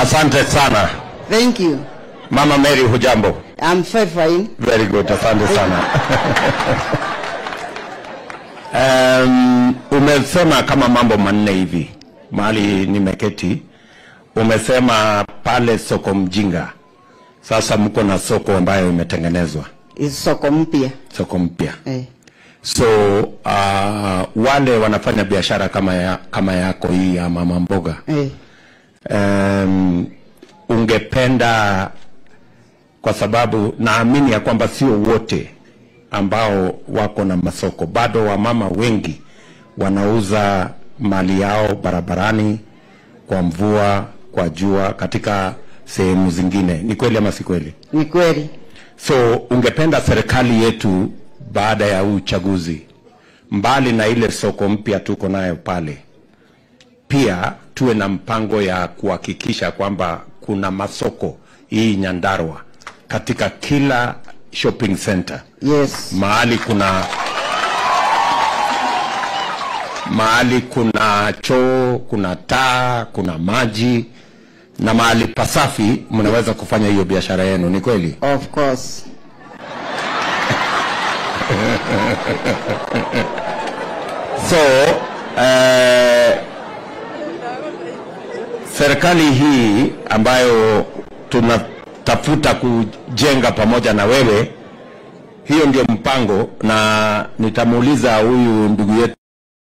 Asante sana Thank you. Mama Mary, hujambo? I'm fine, fine. Very good, asante sana. Um, umesema kama mambo manne hivi mahali nimeketi. Umesema pale soko Mjinga, sasa mko na soko ambayo imetengenezwa, It's soko mpya. soko mpya. Eh. So uh, wale wanafanya biashara kama, ya, kama yako hii ya mama mboga Eh. um, ungependa kwa sababu naamini ya kwamba sio wote ambao wako na masoko, bado wamama wengi wanauza mali yao barabarani, kwa mvua, kwa jua, katika sehemu zingine. Ni kweli ama si kweli? Ni kweli. So ungependa serikali yetu baada ya huu uchaguzi, mbali na ile soko mpya tuko nayo pale, pia tuwe na mpango ya kuhakikisha kwamba kuna masoko hii Nyandarua katika kila shopping center, Yes. mahali kuna mahali kuna choo, kuna taa, kuna maji na mahali pasafi, mnaweza kufanya hiyo biashara yenu. Ni kweli? Of course. So eh, serikali hii ambayo tunatafuta kujenga pamoja na wewe, hiyo ndio mpango, na nitamuuliza huyu ndugu yetu,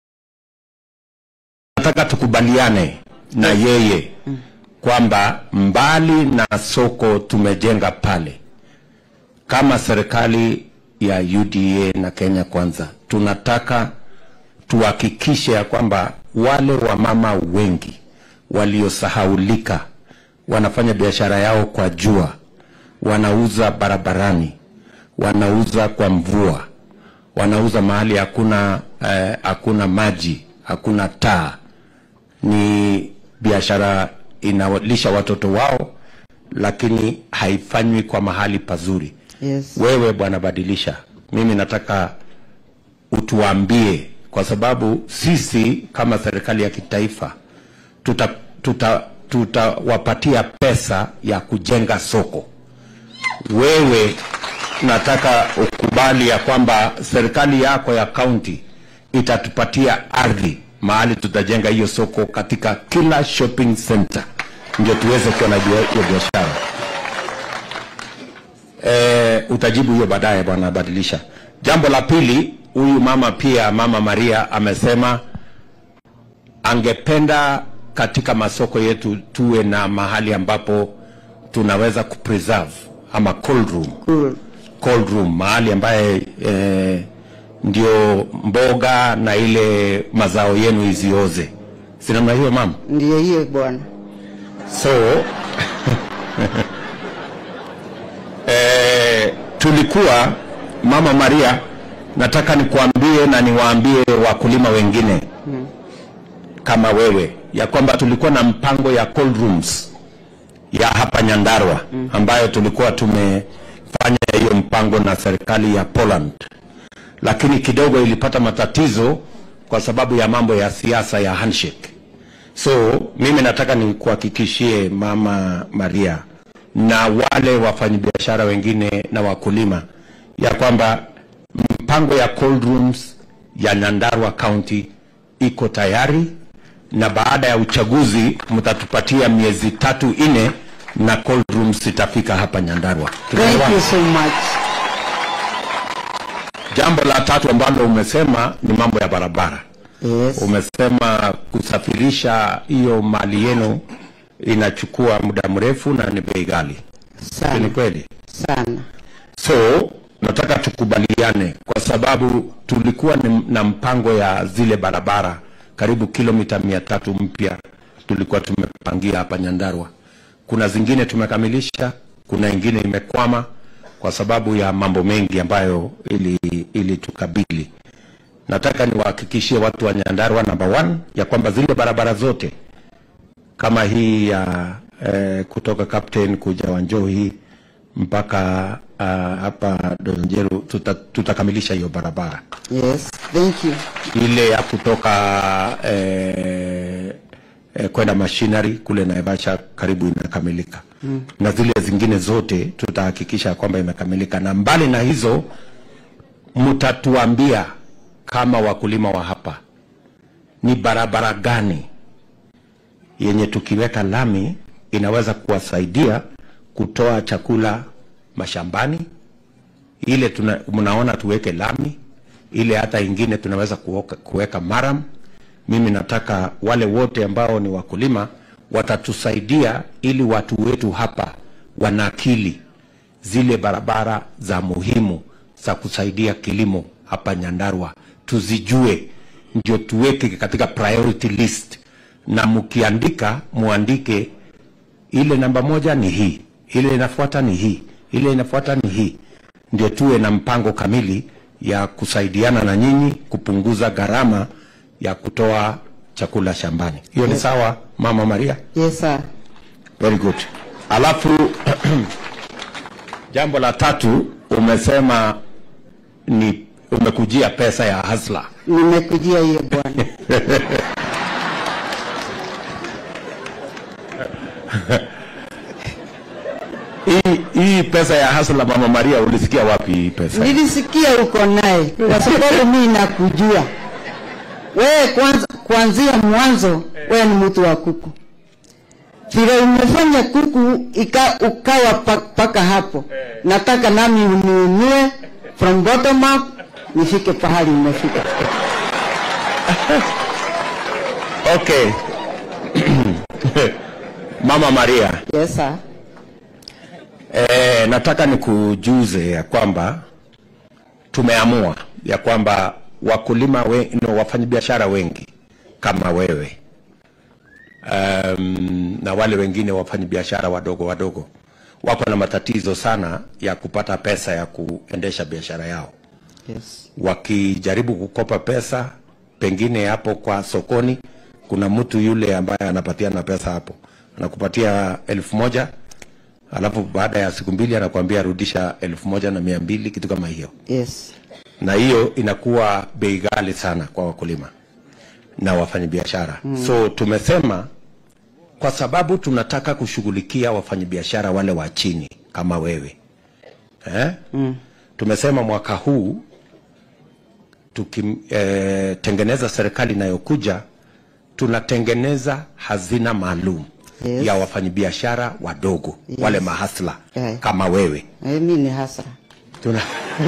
nataka tukubaliane na yeye kwamba mbali na soko tumejenga pale kama serikali ya UDA na Kenya Kwanza tunataka tuhakikishe ya kwamba wale wamama wengi waliosahaulika wanafanya biashara yao kwa jua, wanauza barabarani, wanauza kwa mvua, wanauza mahali hakuna eh, hakuna maji, hakuna taa, ni biashara inalisha watoto wao, lakini haifanywi kwa mahali pazuri. Yes. Wewe bwana, badilisha. Mimi nataka utuambie, kwa sababu sisi kama serikali ya kitaifa tuta tuta tutawapatia pesa ya kujenga soko. Wewe nataka ukubali ya kwamba serikali yako ya kaunti itatupatia ardhi mahali tutajenga hiyo soko katika kila shopping center, ndio tuweze kuwa na bia- hiyo biashara. Eh, utajibu hiyo baadaye bwana, badilisha. Jambo la pili, huyu mama pia, mama Maria amesema angependa katika masoko yetu tuwe na mahali ambapo tunaweza kupreserve ama cold room, Cool. cold room mahali ambaye eh, ndio mboga na ile mazao yenu izioze, si namna hiyo mama? Ndiyo hiyo bwana. So eh, tulikuwa Mama Maria, nataka nikuambie na niwaambie wakulima wengine kama wewe ya kwamba tulikuwa na mpango ya cold rooms ya hapa Nyandarua ambayo tulikuwa tumefanya hiyo mpango na serikali ya Poland, lakini kidogo ilipata matatizo kwa sababu ya mambo ya siasa ya handshake. So mimi nataka nikuhakikishie Mama Maria na wale wafanyabiashara wengine na wakulima ya kwamba mpango ya cold rooms ya Nyandarua County iko tayari, na baada ya uchaguzi mtatupatia miezi tatu nne na cold rooms itafika hapa Nyandarua. Thank Tunaelewana? you so much. Jambo la tatu ambalo umesema ni mambo ya barabara. Yes. Umesema kusafirisha hiyo mali yenu inachukua muda mrefu na ni bei ghali. Ni Sana. kweli? Sana. So nataka tukubaliane, kwa sababu tulikuwa ni- na mpango ya zile barabara karibu kilomita mia tatu mpya tulikuwa tumepangia hapa Nyandarua. Kuna zingine tumekamilisha, kuna ingine imekwama kwa sababu ya mambo mengi ambayo ili, ili tukabili. Nataka niwahakikishie watu wa Nyandarua namba one ya kwamba zile barabara zote kama hii ya eh, kutoka Captain kuja Wanjohi mpaka uh, hapa Donjeru tuta, tutakamilisha hiyo barabara. Yes. Thank you. Ile ya kutoka eh, eh, kwenda machinery kule Naivasha karibu inakamilika mm. na zile zingine zote tutahakikisha kwamba imekamilika, na mbali na hizo mtatuambia kama wakulima wa hapa ni barabara gani yenye tukiweka lami inaweza kuwasaidia kutoa chakula mashambani. Ile tuna, mnaona tuweke lami, ile hata ingine tunaweza kuoka, kuweka maram. Mimi nataka wale wote ambao ni wakulima watatusaidia ili watu wetu hapa wanakili zile barabara za muhimu za kusaidia kilimo hapa Nyandarua tuzijue, ndio tuweke katika priority list, na mkiandika muandike ile namba moja ni hii, ile inafuata ni hii, ile inafuata ni hii, ndio tuwe na mpango kamili ya kusaidiana na nyinyi kupunguza gharama ya kutoa chakula shambani. Hiyo ni sawa, Mama Maria? Yes, sir. Very good. Alafu jambo la tatu umesema ni umekujia pesa ya hasla. Nimekujia hiyo bwana. Hii hii pesa ya hasla, Mama Maria, ulisikia wapi hii pesa? Nilisikia uko naye kwa sababu mimi nakujua wewe. Kwanza, kuanzia mwanzo wewe ni mtu wa kuku, vile umefanya kuku ika, ukawa pa- paka hapo. Nataka nami uniinue from bottom up nifike pahali umefika. Okay. Mama Maria, Yes, sir. eh, nataka nikujuze ya kwamba tumeamua ya kwamba wakulima we, no, wafanyabiashara wengi kama wewe um, na wale wengine wafanyabiashara wadogo wadogo wako na matatizo sana ya kupata pesa ya kuendesha biashara yao Yes. wakijaribu kukopa pesa pengine hapo kwa sokoni kuna mtu yule ambaye anapatiana pesa hapo anakupatia elfu moja alafu baada ya siku mbili anakuambia rudisha elfu moja na mia mbili kitu kama hiyo Yes. na hiyo inakuwa bei ghali sana kwa wakulima na wafanyabiashara mm. so tumesema kwa sababu tunataka kushughulikia wafanyabiashara wale wa chini kama wewe eh? mm. tumesema mwaka huu tukitengeneza eh, serikali inayokuja tunatengeneza hazina maalum Yes. ya wafanyabiashara wadogo Yes. wale mahasla Eh. kama wewe Eh, Mimi ni hasra. tuna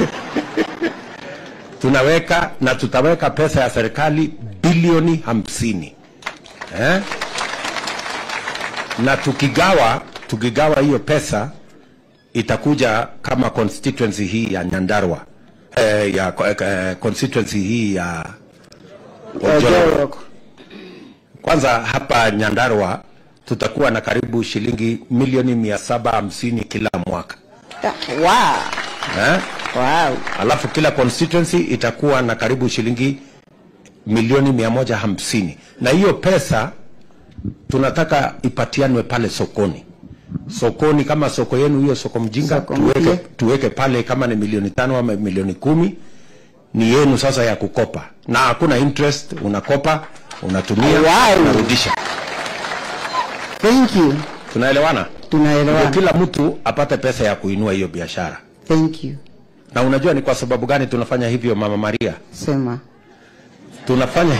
tunaweka na tutaweka pesa ya serikali bilioni hamsini eh? na tukigawa tukigawa hiyo pesa itakuja kama constituency hii ya Nyandarua eh, ya eh, constituency hii ya Ojoro. Kwanza hapa Nyandarua tutakuwa na karibu shilingi milioni mia saba hamsini kila mwaka Ah, Wow. eh? Wow. alafu kila constituency itakuwa na karibu shilingi milioni mia moja hamsini na hiyo pesa tunataka ipatianwe pale sokoni sokoni kama soko yenu hiyo soko mjinga Soko tuweke, mpya. tuweke pale kama ni milioni tano ama milioni kumi ni yenu sasa ya kukopa na hakuna interest unakopa unatumia Wow. unarudisha Thank you. tunaelewana ndio Tunaelewana. kila mtu apate pesa ya kuinua hiyo biashara Thank you. na unajua ni kwa sababu gani tunafanya hivyo mama maria Sema. tunafanya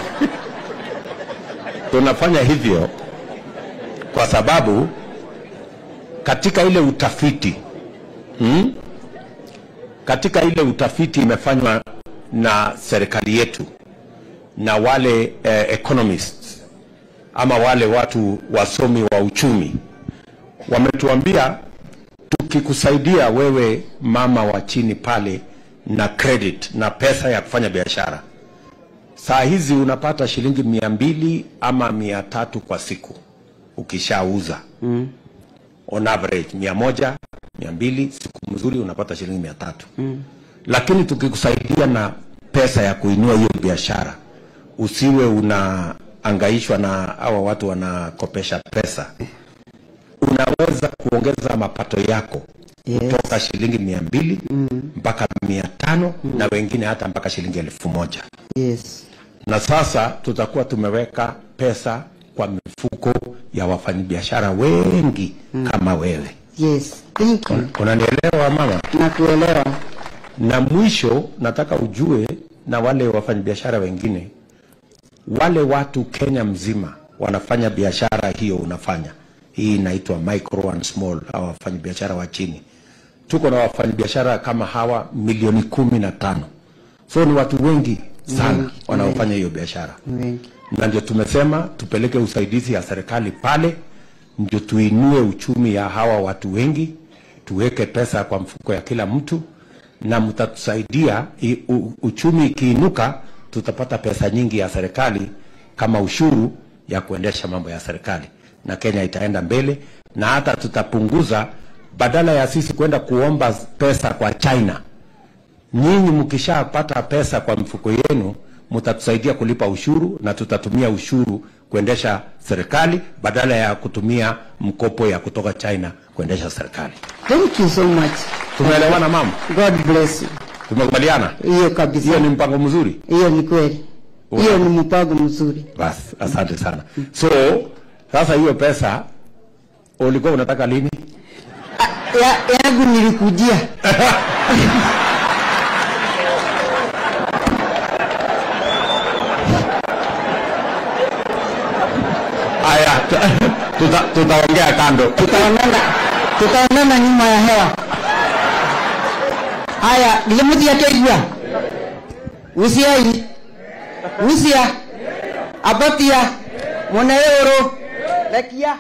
tunafanya hivyo kwa sababu katika ile utafiti hmm? katika ile utafiti imefanywa na serikali yetu na wale eh, economists ama wale watu wasomi wa uchumi wametuambia tukikusaidia wewe mama wa chini pale na credit na pesa ya kufanya biashara saa hizi unapata shilingi mia mbili ama mia tatu kwa siku ukishauza mm. on average mia moja mia mbili siku mzuri unapata shilingi mia tatu mm. lakini tukikusaidia na pesa ya kuinua hiyo biashara usiwe unaangaishwa na hawa watu wanakopesha pesa unaweza kuongeza mapato yako Yes. kutoka shilingi mia mbili mpaka mia tano na wengine hata mpaka shilingi elfu moja Yes. na sasa tutakuwa tumeweka pesa kwa mifuko ya wafanyabiashara wengi kama wewe. Yes, thank you. Unanielewa mama? Nakuelewa. Na mwisho nataka ujue na wale wafanyabiashara wengine, wale watu Kenya mzima wanafanya biashara hiyo unafanya, hii inaitwa micro and small, au wafanyabiashara wa chini. Tuko na wafanyabiashara kama hawa milioni kumi na tano, so ni watu wengi sana Wengi, wanaofanya hiyo biashara Wengi. na ndio tumesema tupeleke usaidizi ya serikali pale, ndio tuinue uchumi ya hawa watu wengi, tuweke pesa kwa mfuko ya kila mtu, na mtatusaidia. i- u- Uchumi ikiinuka, tutapata pesa nyingi ya serikali kama ushuru ya kuendesha mambo ya serikali, na Kenya itaenda mbele, na hata tutapunguza, badala ya sisi kwenda kuomba pesa kwa China nyinyi mkishapata pesa kwa mfuko yenu mtatusaidia kulipa ushuru na tutatumia ushuru kuendesha serikali badala ya kutumia mkopo ya kutoka China kuendesha serikali. Thank you so much. Tumeelewana mama? God bless you. Tumekubaliana? Hiyo kabisa. Hiyo ni mpango mzuri. Hiyo ni kweli. Hiyo ni mpango mzuri. Basi, asante sana. So sasa hiyo pesa ulikuwa unataka lini? Ya, yangu nilikujia. Haya, tuta- tutaongea kando. Tutaonana tutaonana nyuma ya hewa. Haya, nilimutia keigua. Usiai. Usia. Abatia. Mwana euro. Lekia.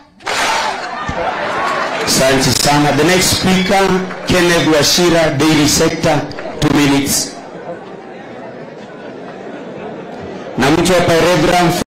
Asante sana. The next speaker, Kenneth Washira, Daily Sector, two minutes. Na mtu hapa Reverend